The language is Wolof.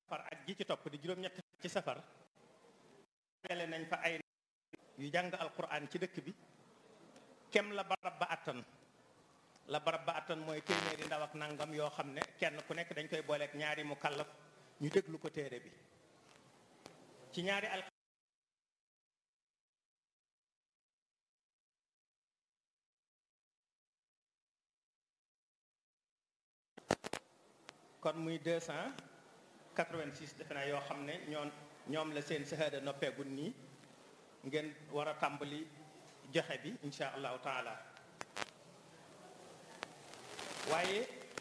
safar ak ji ci topp di juróom-ñett ci safar dajale nañ fa ay yu jàng alquran ci dëkk bi kem la barab ba attan la barab ba attan mooy téeméeri ndaw ak nangam yoo xam ne kenn ku nekk dañ koy booleeg ñaari mu kallaf ñu déglu ko téere bi ci ñaari al kon muy 286 defe naa yoo xam ne ñoom ñoom la seen sahada noppeegul nii ngeen war a tàmbali joxe bi insha allahu taala waaye